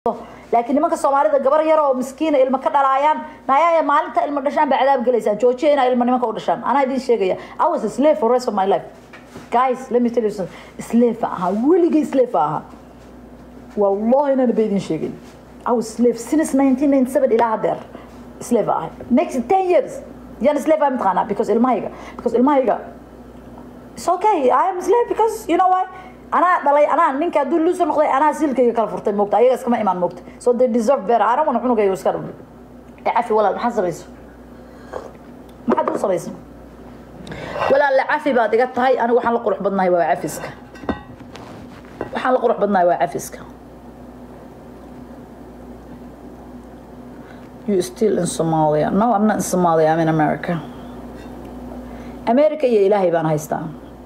laakiin nimanka soomaalida gabar yar oo miskiina ilmo ka dhalaayaan nayaaya maalinta ilmo dhashaan baa cadaab gelaysaan joojiya inaa ilmo nimanka u dhashaan anaa idiin sheegaya i was a slave for rest of my life guys let me tell you something slave ahaa weligay slave ahaa wallahi inaan ba idiin sheegay i was slave since 1997 ilaa hadeer slave ahay next 10 years yaan slave ahay mataqaanaa because ilmahayga because ilmahayga it's okay i am slave because you know why anaa dhalay anaa ninka hadduu luusa noqday anaa silkayga kala furtay moogta ayaga iskama imaan moogta so they deserve better I don't want cunugayga iska dhul cafi walaal maxaad samayso maxaad u samaysa walaal la cafi baad iga tahay anigu waxaan la qurux badnahay waa cafiska waxaan la qurux badnahay waa cafiska you still in Somalia no I'm not in Somalia I'm in America America iyo ilaahay baan haystaa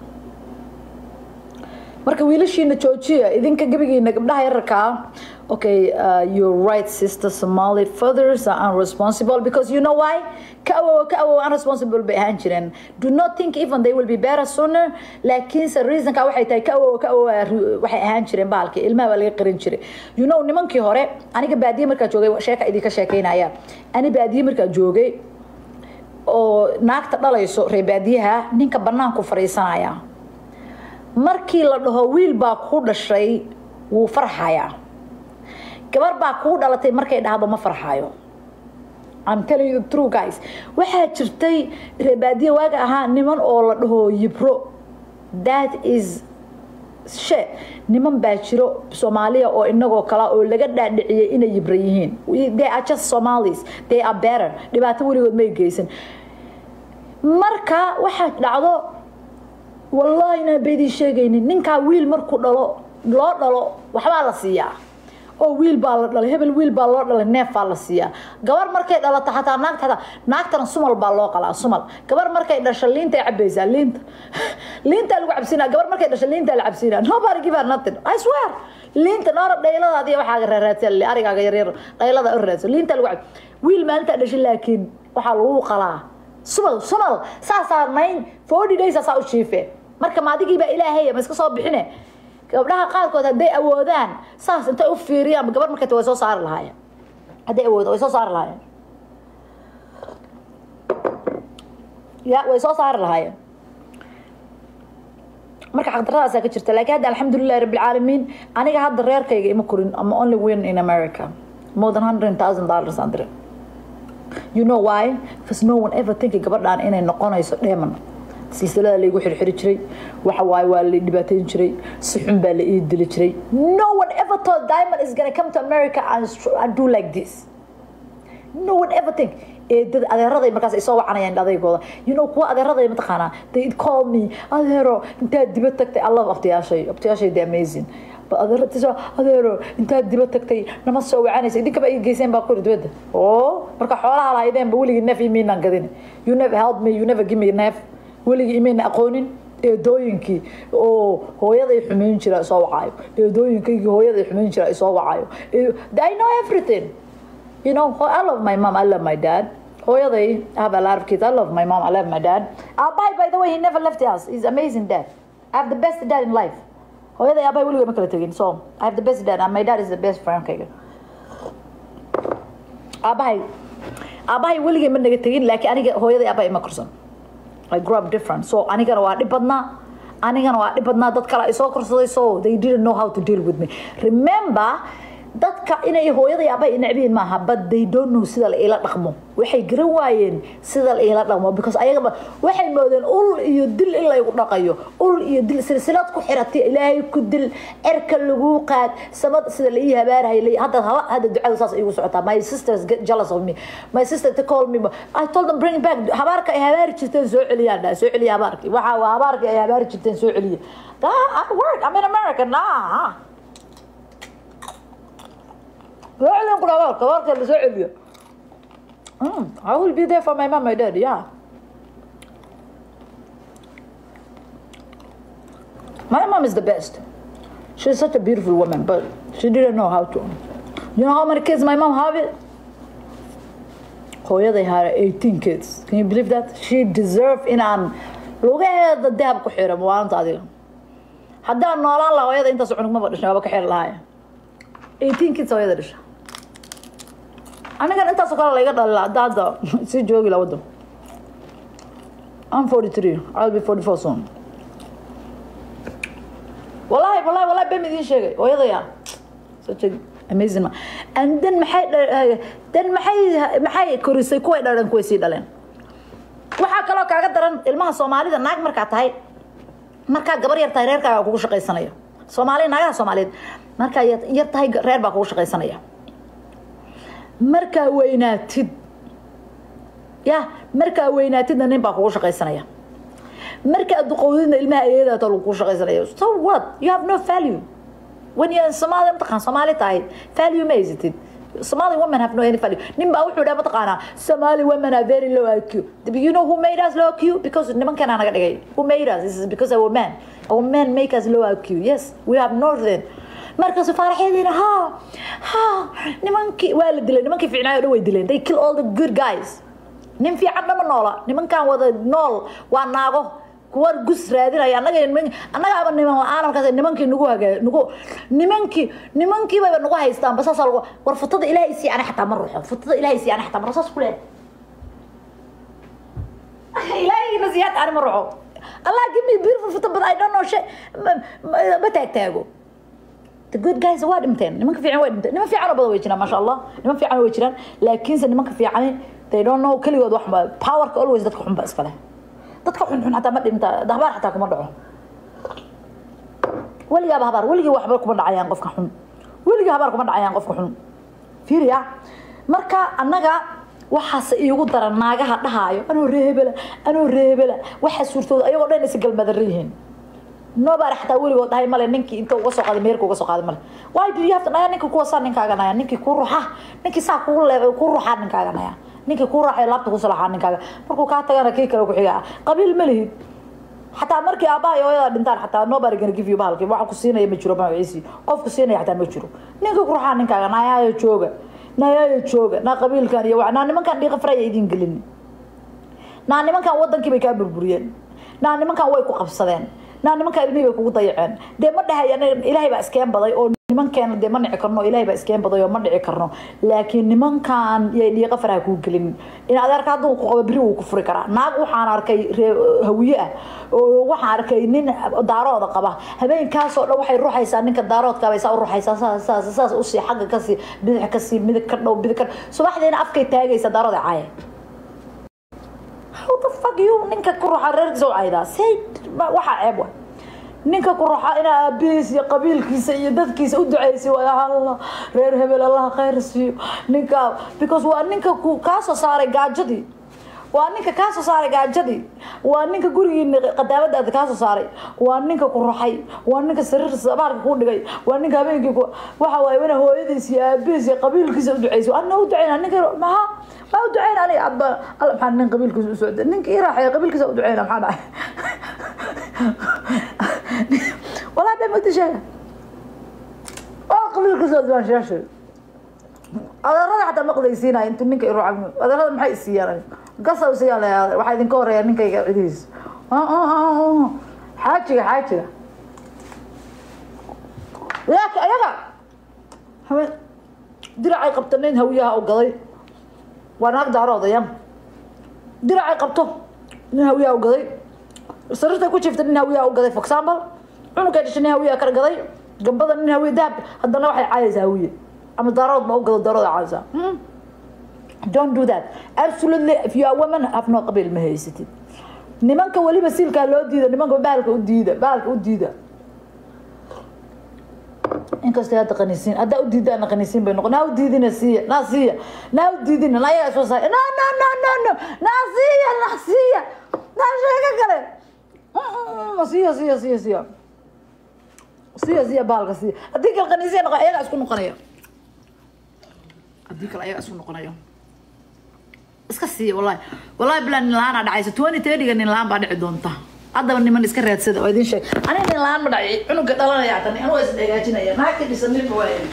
marka wiilashiina joojiya idinka gebigiina gabdhaha yararkaa okay uh, you're right sister somali fathers are unresponsible because you know why ka awow ka awow unresponsible bay ahaan jireen do not think even they will be better sooner laakiinse reasonka waxay tahay ka awow ka awow waxay ahaan jireen bahalkii ilmaha baa laga qarin jiray you know nimankii hore aniga baadiye markaa joogay sheeka idinka sheekeynaya ani baadiye markaa joogay oo naagta dhalayso reer baadiyaha ninka banaanku fariisanaya markii la dhaho wiil baa ku dhashay wuu farxayaa gabar baa kuu dhalatay markay dhahdo ma farxayo I'm telling you the true guys waxaa jirtay reebaadiye waaga ahaa niman oo la dhaho yibro that is shit niman baa jiro soomaaliya oo inagoo kala oo laga dhaadhiciyay inay yibra yihiin they are just somalis they are better dhibaato weligood may geysan marka waxaa dhacdo wallaahi inaan baydii sheegaynin ninkaa wiil markuu dhalo loo dhalo waxbaa la siiyaa oo wiil baa la dhalay hebel wiil baa loo dhalay neef baa la siiyaa gabar markay dhalato xataa naagta xataa naagtana sumal baa loo qalaa sumal gabar markay dhasho liintay cabaysaa liinta liintaa lagu cabsinaa gabar markay dhasho liintaa la cabsinaa nobody give her nothing I swear liinta noora dhayladaadi waxaaga raaraadsan arigaaga yaryar dhaylada u raadsan liintaa lagu cab wiil maalintaa dhashay laakiin waxaa lagu qalaa sumal sumal saasaa nine forty days asaa u jiife marka maadigiibaa ilaahay ma iska soo bixine gabdhaha qaarkood hadday awoodaan saas intay u fiiriyaan gabar markay way soo saari lahaayeen hadday awoodo way soo saari lahaayeen ya way soo saari lahaayeen marka xaqdaradaasaa ka jirta laakiin hadda alxamdulilahi rabbilcaalamiin aniga hadda reerkayga ima korin ama only win in america more than hundred thousand dollars aan dirin you know why because no one ever thinki gabadhaan inay noqonayso dheeman silsilada laygu xirxiri jiray waxa waaye waa la dhibaateyn jiray si xun baa la ii dili jiray no one ever thought diamond is gonna come to america and, and do like this no one ever think eedada adeeraday markaas ay soo wacanayaan adeygooda you know kuwa adeeraday mataqaanaa they call me adeero intaad diba tagtay i love abtiyaashay abtiyaashay the amazing adeero adeero intaad diba tagtay nama soo wacanaysa idinkaba ay geyseen baa kuri dibadda oo marka xoolaha lahaydeenba weligii neef imiinaan gadin you never help me you never give me neef weligii imayna aqoonin eedooyinkii oo hooyaday xumayn jira soo wacayo eedooyinkaygii hooyaday xumayn jira soo wacayo I know everything you know I love my mom I love my dad hooyaday I have a lot of kids I love my mom I love my dad Abai by the way he never left us he's amazing dad I have the best dad in life hooyaday aabay weligay ma kala tegin so I have the best dad and my dad is the best friendkayga aabahay aabahay weligay ma naga tegin laakiin aniga hooyaday aabay ima korsan I grew up different so anigana waa dhib badnaa anigana waa dhib badnaa dad kale ay soo korsaday so they didn't know how to deal with me remember dadka inay hooyaday aabay necbiin maaha but they don't know sida la ila dhaqmo waxay garan waayeen sida la ila dhaqmo because ayagaba waxay moodeen ul iyo dil in laygu dhaqayo ul iyo dil silsilad ku xiratay ilaahay ku dil cerka lagu qaad samad sida la ii habaarhay hadda hadda ducada saas igu socotaa my sisters get jealous of me my sister to call me I told them bring back habaarka ay habaari jirteen soo celiyaan soo celiya habaarki waxa waa habaarka ay habaari jirteen soo celiya I work I'm in America nah فعلا كل هذا كبارك اللي زعل Mm, I will be there for my mom, my dad, yeah. My mom is the best. She's such a beautiful woman, but she didn't know how to. You know how many kids my mom have it? Hoya, they had 18 kids. Can you believe that? She deserved in an lugaheeda dahab ku xiran waanta adiga haddaan noolaan lahaa hooyada intaas cunug maba dhashin waaba ka xiri lahaaya eighteen kids hooyada dhasha anigan intaasoo kale layga dhalila hadda hadda sii joogi la waddan I'm 43 I'll be 44 soon wallahi wallahi wallahi been idin sheegay hooyadaya such a amazing man and then maxay dha- then maxay maxay korisay kuway dhaleen kuway sii dhaleen waxaa kaloo kaaga daran ilmaha soomaalida naag markaa tahay markaa gabar yar tahay reerkaaga kugu shaqaysanaya soomaali naagaha soomaaliyeed markaa yar- yar tahay reer baa kugu shaqaysanaya markaa weynaatid ya markaa weynaatidna nin baa kugu shaqaysanaya markaa duqowdidna ilmaha ayeedaata lagu shaqaysanaya so what you have no value when you Somali mataqaan Somali tahay value ma haysatid Somali women have no any value nin baa wuxuu dhahay mataqaanaa Somali women are very low IQ Do you know who made us low IQ because nimankan naga dhigay who made us this is because our men our men make us low IQ yes we have northern markaas faaraxeediina ha ha nimankii waa la dilay nimankii fiicnaayo dhan way dileen they kill all the good guys nin fiican dhama noola nimankan wada nool waa naago kuwa gus raadinaya annaga niman annagaaba niman la-aan markaas nimankii nagu hagaa nagu nimankii nimankii bayba nagu haystaan basaas lagu war futada ilaahay sii ana xataa ma ruuxo futada ilaahay sii ana xataa ma ruuxo saas ku leeyahay ilaahayna siyaad ani ma ruuxo allah give me beautiful futa but I don't know shit ma ma- ma taag taago the good guys waa dhinteen nimanka fiican waa dhinteen niman fiican oo badan way jiraan maasha allah niman fiican way jiraan laakiinse nimanka fiicani they don't know keligood wax ma powerka always dadka xun ba iska leh dadka xun xun xataa ma dhinta habaar xataa kuma dhaco weligaaba habaar weligii waxba kuma dhacayaan qofka xun weligii habaar kuma dhacayaan qofka xun fiiriya marka annaga waxaas iigu daran naagaha dhahaayo anoo reebela anoo reebela waxa suurtooda ayagoo dhan is galmadara yihiin nobody xataa weligood dhahay male ninkii inta uga soo qaaday meerka uga soo qaaday male why do you have to naya ninkii kuwa saa ninkaaga naya ninkii kuu ruxa ninkii saa kugu leeb kuu ruxaa ninkaaga naya ninkii kuu raaxay laabta ku salaxaa ninkaaga markuu kaa tagana kii kale ku xigaa qabiil ma lihid xataa markii aabbaha iyo hooyada dhintaan xataa nobody gonna give you bahalkii waxa ku siinaya ma jiro magaciisii qof ku siinaya xataa ma jiro ninkii ku ruxaa ninkaaga nayaayo jooga nayaayo jooga naa qabiilkan iyo wa naa nimankan dhiiqa faraya idin gelin naa nimankan wadankii bay kaa burburiyeen naa nimankan way ku qabsadeen naa nimankan ilmihii bay kugu dayaceen dee ma dhahay anaga ilaahay baa iskeen baday oo nimankeena dee ma dhici karno ilaahay baa iskeen baday oo ma dhici karno laakiin nimankan yay dhiiqa faraha kuu gelin in adeerka hadduu ku qabo beri wuu ku furi karaa naag waxaan arkay ree hawiye ah oo waxaan arkay nin daarooda qaba habeenkaasoo dhan waxay ruxaysaa ninka daaroodka bay saa u ruxaysaa saas saas saas usii xagga kasii bidix kasii midig ka dhow bidig ka subaxdiina afkay taagaysa daarooda caaya how the fuck you ninka ku ruxa reerkiisa u caydaa say waxaa ceeb wa ninka ku ruxa inaa aabihiis iyo qabiilkiisa iyo dadkiisa u duceysi waay allah reer hebel allah khayr siiyo ninka because waa ninka ku kaa soo saaray gaajadii waa ninka kaa soo saaray gaajadii waa ninka gurigiina qadaamadaada kaa soo saaray waa ninka ku ruxay waa ninka sariir sabaarka kuu dhigay waa ninka habeenkii ku waxa waaye wana hooyadiis iyo aabihiis iyo qabiilkiisa u duceysi ana u duceyna ninka maxaa ما ودعينا أنا أبا الله محن نين قبيل كوز سعود نينك إيه راح يا قبيل كوز ودعينا محن ولا بين ما تشاء والله قبيل كوز ودعينا شاشة هذا رضا حتى مقضي سينا أنت نينك يروح عمي هذا رضا محي السيارة قصة وسيارة يا واحد ينكور يا نينك يعديس آه آه آه حاجة حاجة ياك ياك حمد درعي قبطنين هويها أو قضي waa naag daaroodaya diracay qabto nin hawiyaa u gaday sariirta ku jiifta nin hawiyaa u gaday for example cunugay dhashay nin hawiyaa kala gaday gambada nin hawiya dahab haddana waxay caayaysaa hawiye ama daarood ma u gado daarooda caayaysaa don't do that absolutely if you are woman have no qabiil ma haysatid nimanka weliba siilkaa loo diida nimanka bahalka u diida bahalka u diida inkastoo hadda qaniisiin haddaa u diidaan qaniisiin bay noqon naa u diidina siiya naa siiya naa u diidina naa yaga soo saar no no no no no naa siiya naa siiya naa sheego kale siiya siiya siiya siiya siiya siiya baalka siiya haddii kale qaniisiya noqon ayagaa isku noqonaya haddii kale ayagaa isku noqonaya iska siiya wallahi wallahi bilan nin la-aan aa dhacaysa twenty thirtyga nin la-aan baa dhici doonta haddaba niman iska raadsada oo idin sheeg aniga nin la-aan ma dhacay cunuga dhalanaya tan anuu is hagaajinaya naagta dhisan nin ma waaya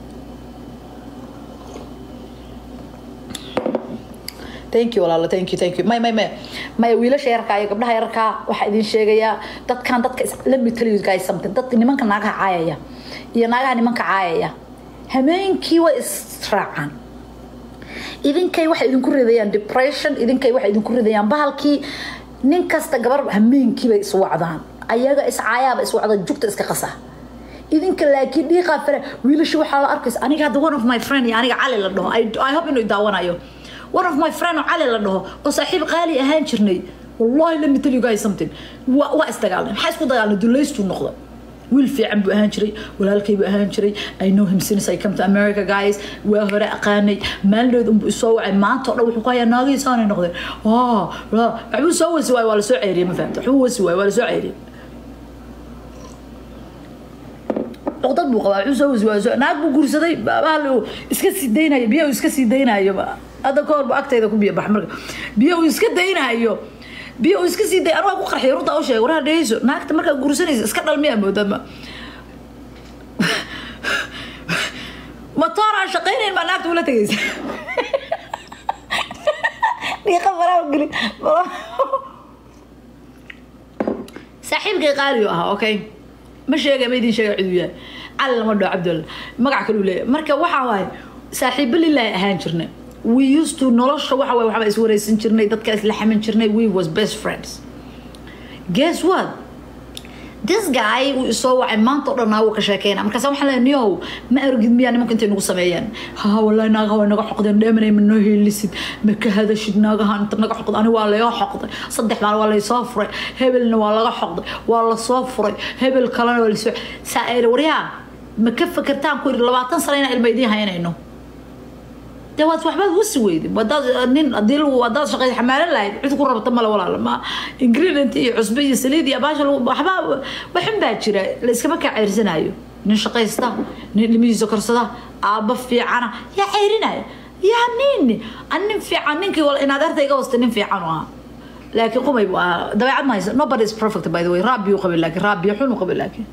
thank you walaalo thank you thank you may may may may wiilasha yarkaa iyo gabdhaha yarkaa waxaa idin sheegayaa dadkan dadka let me tell you guys something dadka nimanka naagaha caayaya iyo naagaha nimanka caayaya hameenkii way israacaan idinkay waxay idinku ridayaan depression idinkay waxay idinku ridayaan bahalkii nin kasta gabar hameenkii bay iswacdaan ayaga iscaayaaba iswacda jugta iska qasa idinka laakiin dhiiqaa fare wiilasha waxaa la arkaysa aniga hadda one of my friend iyo aniga cali la dhaho i hope inuu daawanayo one of my friend oo cali la dhaho oo saaxiib qaali ahaan jirnay wallahi let me tell you guys something waa isdagaalnay maxaa isku dagaalnay duleystuu noqda wiil fiican buu ahaan jiray walaalkay buu ahaan jiray i know him since i come to america guys waa hore aqaanay maalinood unbuu isoo wacay maanta oo dhan wuxuu ku hayaa naagihiisaanay noqdeen waxbuu soo wasi waayo waa lasoo ceyriyay ma fahamta waxbuu wasi waayo waa lasoo ceyriyay dad buu qabaa wuxuu soo wasi waayo naag buu guursaday bahal iska sii daynayo biyo uu iska sii daynayo hadda ka hor bu agtayda ku biyo bax marka biyo uu iska daynayo biyo uu iska sii day anaa ku qarxiy runta u sheegay waraa dhehayso naagta markaa guursanaysa iska dhalmiyaa moodama matoor aan shaqaynayn baa naagta ula tegaysa dhiiqa faraa geli saaxiibkay qaaliyo ahaa okay ma sheegay ma idin sheegay ciduu yahay cali lama dhaho cabdulla magac kale uu leeyahay marka waxaa waaye saaxiibo lilaahi ahaan jirnay we used to nolosha waxa waye waxbaa iswareysan jirnay dadka isla xamin jirnay we was best friends guess what this guy uu isoo wacay maanta oo dhan naagu ka sheekeyna markaasa waxaan leeyahay niyow ma argid miyaa nimanka intay nagu sameeyeen ha wallahi naagaha way naga xoqdeen dheemanay ma noo heelisid ma ka hadashid naagaha inta naga xoqday ani waa laga xoqday saddex maal waa laysoo furay hebelna waa laga xoqday waa lasoo furay hebel kalena waa lasoo saa waryaa ma ka fakertaan ku yidhi labaatan sano inaan ilma idiin haynayno de waad waxbaad wasi weyday wadaad nin hadii lagu wadaad shaqay xamaalan lahayd cid ku rabata male walaal ma ingredient iyo cusbe iyo saliid iyo baasha waxbaa waxun baa jira la iskama kaa ceyrsanayo nin shaqaysta nin ilmihiisa korsada aabba fiicana yaa ceyrinaya yaa nin nin fiican ninkii inaad arta iga wasta nin fiican u ahaa laakiin qumay buu ahaa dabeecad ma haysa nobody is perfect by the way raabiyuu qabay laakiin raabiyo xun u qabay laakiin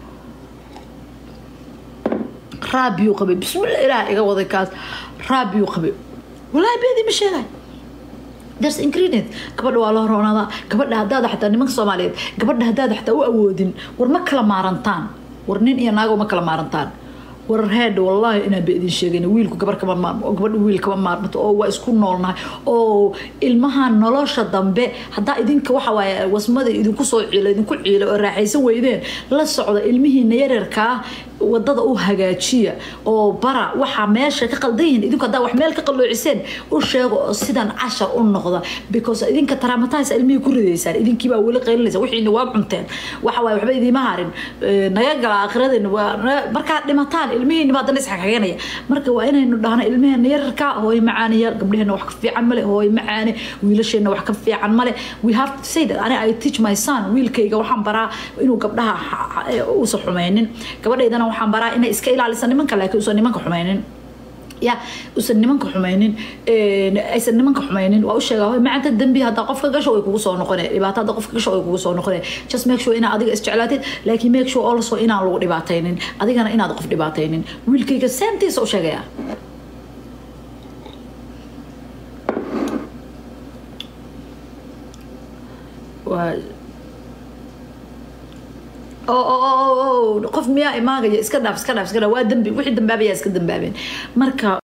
raabiyuu qabay bismillah ilaah iga waday kaas raabiyuu qabay walaahi beedii ma sheegay there's ingredient gabadha waa loo roonadaa gabadha haddaad xataa nimanka soomaaliyeed gabadha haddaad xataa u awoodin war ma kala maarantaan war nin iyo naago ma kala maarantaan war heed wallaahi inaan ba idin sheegayna wiilku gabar kama maarmo oo gabadha wiil kama maarmato oo waa isku noolnahay oo ilmaha nolosha dambe haddaa idinka waxa waaye wasmada idinku soo ciila idinku ciila oo raaxaysan weydeen la socda ilmihiina yaryarkaa wadada u hagaajiya oo bara waxaa meesha ka qaldan yihiin idinku haddaa wax meel ka qalloociseen u sheego oo sidan cashar u noqda because idinka taraamatahays ilmihii ku ridaysaan idinkii baa weli qaylinaysa wixiina waa cunteen waxa waaye waxba idiima harin naga gala aakhiradeenna waa markaad dhimataan ilmihiina baa dana isxakaganaya marka waa inaynu dhahno ilmaheena yararka hooy macaaniyaal gabdhaheena wax ka fiican male hooy macaane wiilasheena wax ka fiican male we have to say that ani I teach my son wiilkayga waxaan baraa inuu gabdhaha uusan xumaynin gabadhaydana waxaan baraa inay iska ilaalisa nimanka laakiin uusan nimanka xumaynin ya usan nimanka xumaynin aysan nimanka xumaynin waa u sheegaa hoy macanta dembi haddaa qofka gasho way kugu soo noqone dhibaato haddaa qofka gasho way kugu soo noqone just make sure inaa adiga isjeclaatid laakiin make sure also inaan lagu dhibaataynin adigana inaad qof dhibaataynin wiilkayga seentiisa u sheegayaa waa qof miyaa imaagaya iska dhaaf iska dhaaf iska dhaaf waa dambi wixii dambaabaya iska dambaabeen marka